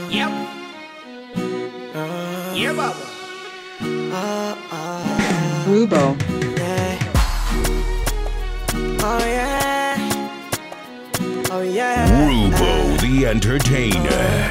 Yep. Yeah, baba. Rubo. Oh yeah. Oh yeah. Rubo the Entertainer.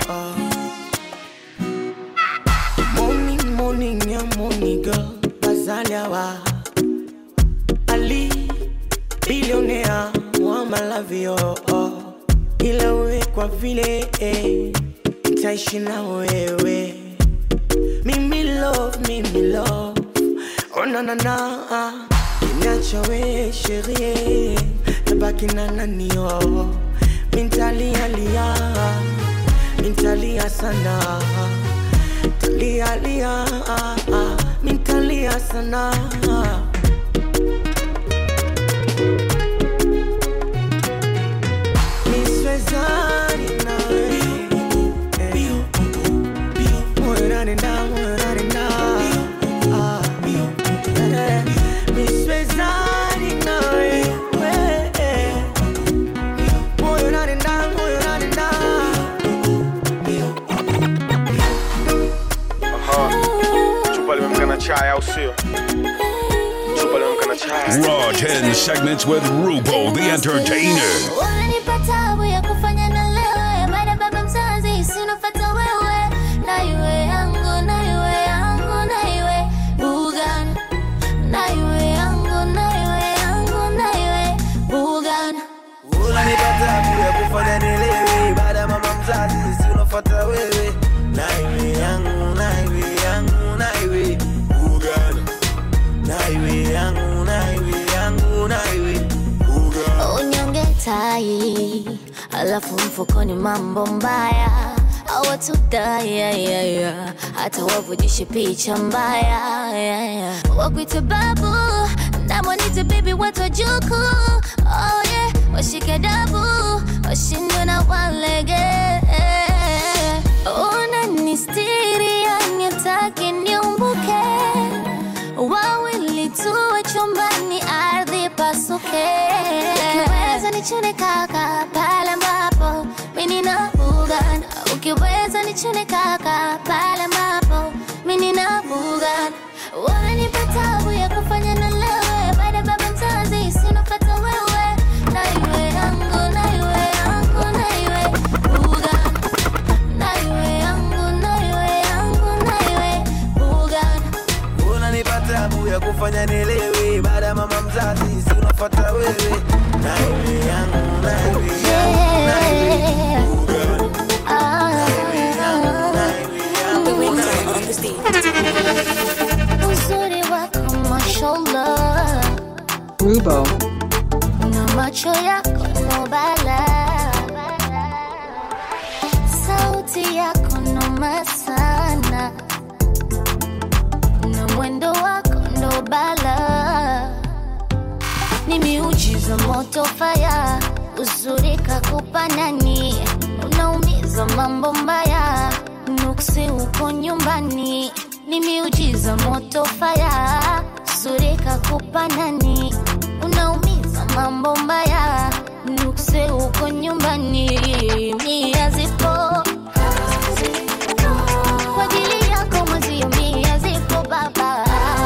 Morning, morning, yeah, morning girl. Bazaliawa. Ali, billionaire, mwama lavio. Oh. Ila we kwa vile eh, nitaishi na wewe. Mimi love, mimi love. Oh na na na. Niacha we sherie, tabaki na nani oh. Mintalia lia, mintalia sana. Talia lia, mintalia sana. Niswezani nawe. Eh. Moyo unanenda, moyo unanenda. Ah. Eh. Niswezani nawe. Eh. Moyo unanenda, moyo unanenda. chupa limemka na chai au sio chupa limemka na chai Raw 10 segments with Rubo the Entertainer. Unanipa tabu ya kufanya na lewe baada ya baba mzazi sinofata wewe na iwe yangu na iwe yangu na iwe Bugana na iwe yangu na iwe yangu na iwe Bugana unanipa tabu ya kufanya nilewe baada ya mama mzazi si unafuata wewe na iwe yangu na iwe yangu na iwe ugana na iwe yangu na iwe yangu na iwe ugana unyonge tai alafu mfukoni mambo mbaya awatudaya hata wavujishe picha mbaya yeah, yeah. wakwite babu namwanite bibi watojuku oh, yeah. washike dabu washindwe na walege unanistiri yanitaki niumbuke wawili tuwe chumbani ardhi pasuke ukiweza nichune kaka pale ambapo mimi na bugana ukiweza nichune kaka pale ambapo mimi na bugana wananipa tabu ya kufanya na lewe baada ya baba mzazi sinopata wewe na iwe yangu na iwe yangu na iwe bugana na iwe yangu na iwe yangu na iwe bugana unanipa tabu ya kufanya nilewe baada ya mama mzazi si unafuata wewe na iwe yangu na iwe yangu na iwe ugana uzuri wako mashallah Rubo. na macho yako nobala sauti yako noma sana na mwendo wako ndobala ni miujiza moto faya uzuri kakupa nani unaumiza mambo mbaya nuksi uko nyumbani ni miujiza moto faya uzuri kakupa nani unaumiza mambo mbaya nukse uko nyumbani mia zipo kwa ajili yako mwezio mia zipo baba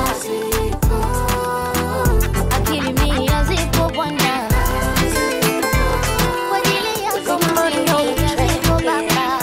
akili mia zipo bwana kwa ajili yako mwezio mia zipo baba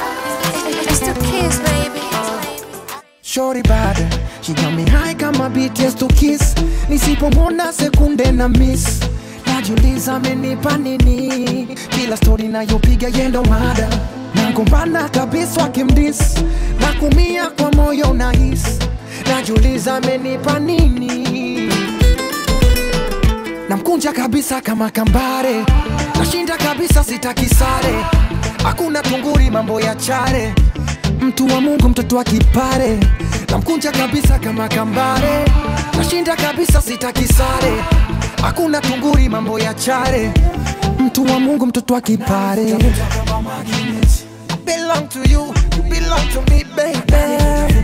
Shorty bad, she got me high kama BTS to kiss. Nisipomwona sekunde na miss, najiuliza amenipa nini? Kila story nayopiga yendo mada, nagombana kabisa wakimdis, na kumia kwa moyo nahis, najiuliza amenipa nini? namkunja kabisa kama kambare, nashinda kabisa sitaki sare, hakuna tunguri mambo ya chare, mtu wa Mungu mtoto wa kipare, namkunja kabisa kama kambare, nashinda kabisa sitaki sare, hakuna tunguri mambo ya chare, mtu wa Mungu mtoto wa kipare. Belong to you, you belong to me baby.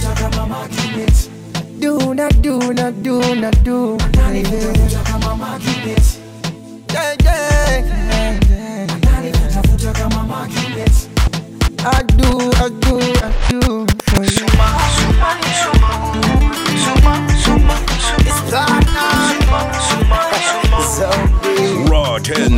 Do not do not do not do baby. Yeah, yeah, yeah, yeah. I do, I do,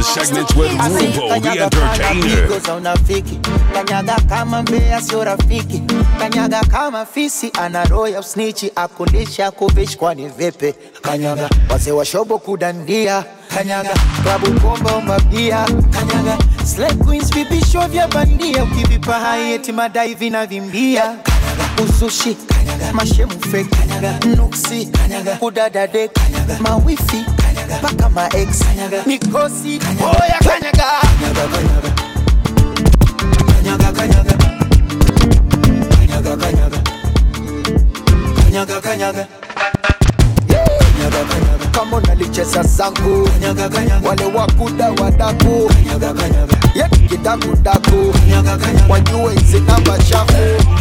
segments with Rubo the Kanyaga kama Entertainer. pigo za unafiki kanyaga kama mbea sio rafiki kanyaga kama fisi ana roho ya usnichi akulisha kuvishi kwani vipi kanyaga wazee wa shobo kudandia kanyaga klabu komba umabia kanyaga Slay queens vipisho vya bandia ukivipa hai eti madai vinavimbia kanyaga uzushi kanyaga mashemu fake kanyaga nuksi kanyaga kudadade kanyaga mawifi kanyaga paka maex kanyaga mikosi oya kanyaga kanyaga kanyaga kanyaga kanyaga kanyaga kanyaga kanyaga kanyaga Kanyaga, kanyaga. kama unalicheza zangu kanyaga, kanyaga. wale wakuda wadaku kanyaga, kanyaga. yekidakudaku wajue hizi namba chafu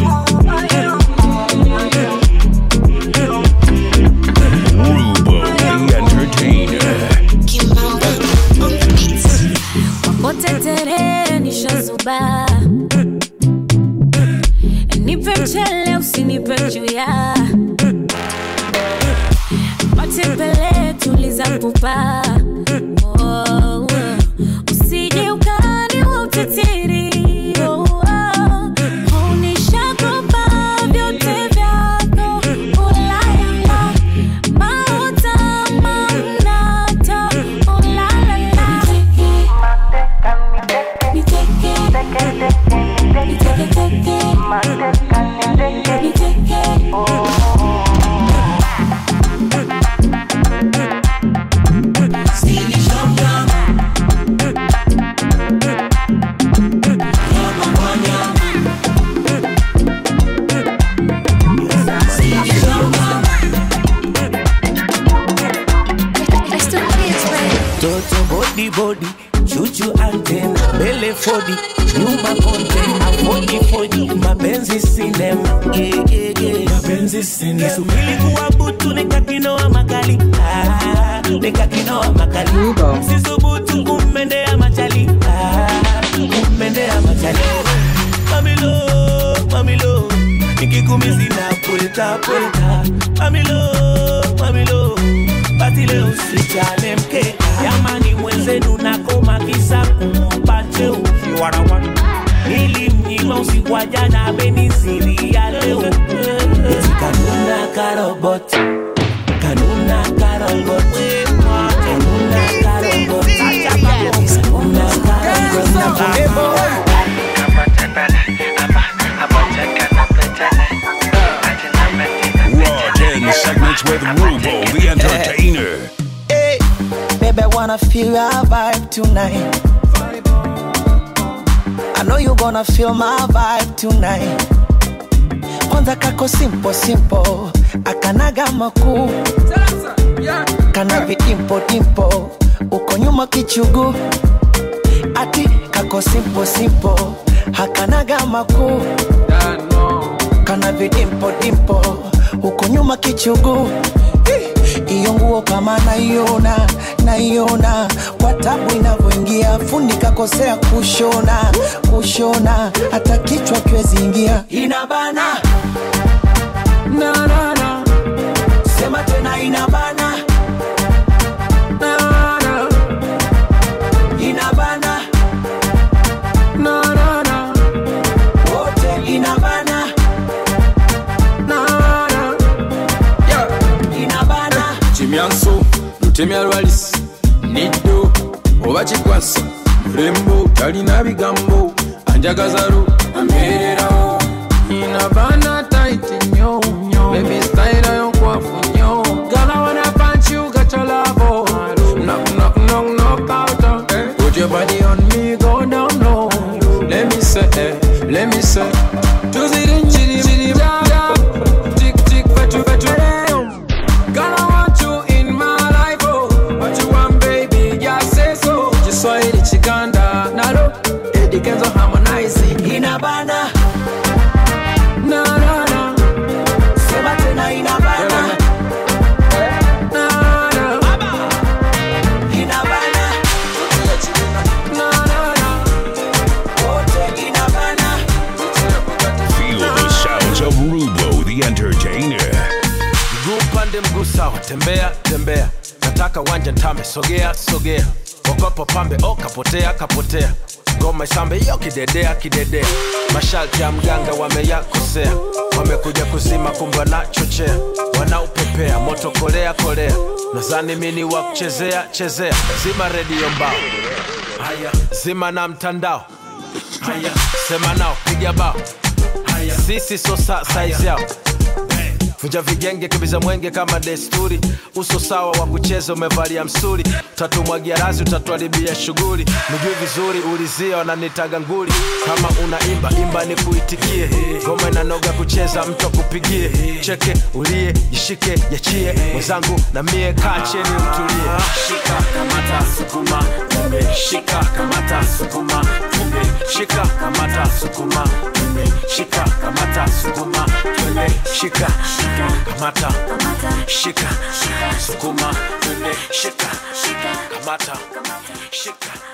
Rubo the Entertainer. Popote terere nishazuba, nipe mchele usinipe chuya, matembele tuliza pupa, Oh, usije ukani utitiri Oh, oh. Unishakopa vyote vyako ulalala, mauta manata ulalala toto bodi bodi chuchu antena mbele fodi nyuma konte afodi fodi mapenzi sinema gegege mapenzi sinema nisubili kuwa butu nikakinoa makali ah, nikakinoa makali Rubo. sisubutu kummendea machali ah, kummendea machali mamilo mamilo nikikumisi na pweta pweta mamilo mamilo basi leo usichane mkeka jamani mwenzenu nakoma kisa kumpache ukiwarawa nilimnyima usiku wa jana amenisiria leo eti kanuna karobot kanuna karobot kanuna karobot kanuna karobot Raw 10 segments with Rubo the Entertainer. Hey, baby, I wanna feel your vibe tonight. I know you gonna feel my vibe tonight. Kwanza kako simple simple, akanaga makuu, kana vidimpo dimpo, uko nyuma kichugu, ati kako simple simple, hakanaga makuu, kana vidimpo dimpo, uko nyuma kichugu iyo nguo kama naiona naiona kwa tabu inavyoingia fundi kakosea kushona kushona hata kichwa kiwezi ingia inabana na, na, na. sema tena inabana na, na. inabana na, na, na. wote inabana na, na. inabana kimyanso lutemya lwalisi niddo oba kikwasa mulembo talina bigambo anjagazalu amererawo inabana taiti nyo nyo bebi style yo kwafu nyo gala wanna punch you got your love knock knock knock knock out eh. put your body on me go down low let me say eh, let me say tuziri njiri ja tick tick fetu fetu Girl, I want you in my life, oh. What you want, baby? Just say so. Kiswahili chiganda nalo Eddie Kenzo harmonizing inabana na na na sema tena inabana na na inabana na na na wote inabana Feel the sounds of Rubo the Entertainer. mguu upande mguu sawa tembea tembea nataka wanja ntame sogea sogea okopo pambe o kapotea kapotea ngoma isambe iyo kidedea kidedea masharti ya mganga wameyakosea wamekuja kuzima kumbe wanachochea wanaupepea moto kolea kolea nazani mini wa kuchezea chezea zima redio mbao haya zima na mtandao haya sema nao piga bao haya sisi so sa size yao vunja vigenge kibiza mwenge kama desturi uso sawa wa kucheza umevalia msuri tatumwagia razi utatuharibia shughuli nijui vizuri ulizia wananitaga nguli kama unaimba imba ni kuitikie ngoma inanoga kucheza mtu akupigie cheke ulie jishike yachie mwenzangu na mie kaa cheni mtulie shika kamata sukuma tumbe shika kamata sukuma tumbe shika kamata sukuma tumbe shika kamata sukuma tumbe shika kamata shika sukuma tumbe shika kamata shika